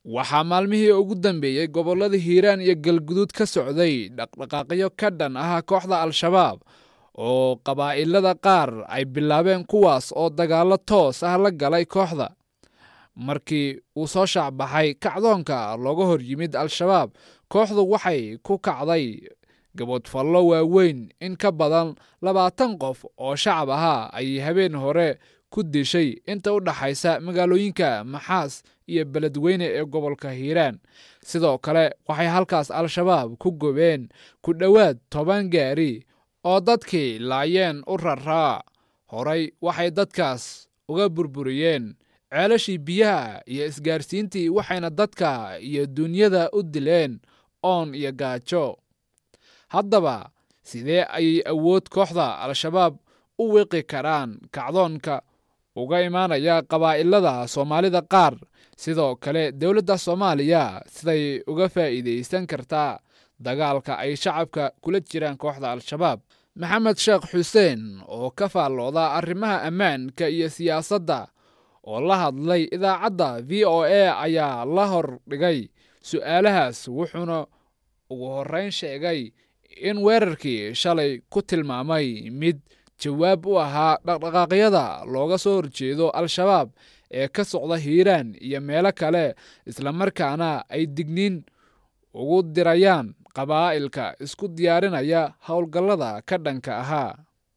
waxaa maalmihii ugu dambeeyey gobollada hiiraan iyo galguduud ka socday dhaqdhaqaaqyo ka dhan ah kooxda al-shabaab oo qabaa'ilada qaar ay bilaabeen kuwaas oo dagaallo toos ah la galay kooxda markii uu soo shaacbaxay kacdoonka looga hor yimid al-shabaab kooxdu waxay ku kacday gaboodfallo waaweyn in ka badan labaatan qof oo shacab ahaa ayay habeen hore ku dishay inta u dhaxaysa magaalooyinka maxaas iyo beledweyne ee gobolka hiiraan sidoo kale waxay halkaas al-shabaab ku gobeen ku dhowaad toban gaari oo dadkii laayeen u raraa horay waxay dadkaas uga burburiyeen ceelashii biyaha iyo isgaarsiintii waxayna dadka iyo duunyada u dileen oon iyo gaajo haddaba sidee ayay awood kooxda al-shabaab u wiqi karaan kacdoonka uga imaanaya qabaa'ilada soomaalida qaar sidoo kale dowladda soomaaliya siday uga faa'iidaysan kartaa dagaalka ay shacabka kula jiraan kooxda al-shabaab maxamed sheekh xuseen oo ka faallooda arrimaha ammaanka iyo siyaasadda oo la hadlay idaacadda v o a ayaa la hor dhigay su'aalahaas wuxuuna ugu horrayn sheegay in weerarkii shalay ku tilmaamay mid jawaab u ahaa dhaqdhaqaaqyada looga soo horjeedo al-shabaab ee ka socda hiiraan iyo meelo kale islamarkaana ay digniin ugu dirayaan qabaa'ilka isku diyaarinaya howlgallada ka dhanka ahaa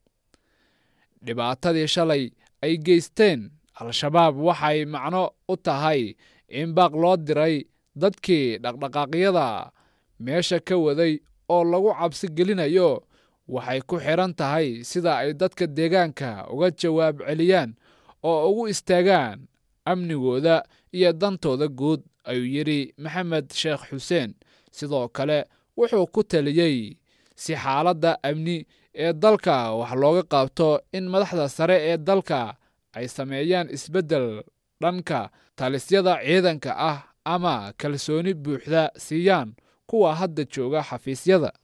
dhibaatadii shalay ay geysteen al-shabaab waxay macno u tahay in baaq loo diray dadkii dhaqdhaqaaqyada meesha ka waday oo lagu cabsi gelinayo waxay ku xidhan tahay sida ay dadka deegaanka uga jawaab celiyaan oo ugu istaagaan amnigooda iyo dantooda guud ayuu yidhi maxamed sheekh xuseen sidoo kale wuxuu ku taliyey si xaaladda amni ee dalka wax looga qaabto in madaxda sare ee dalka ay sameeyaan isbeddel dhanka talisyada ciidanka ah ama kalsooni buuxda siiyaan kuwa hadda jooga xafiisyada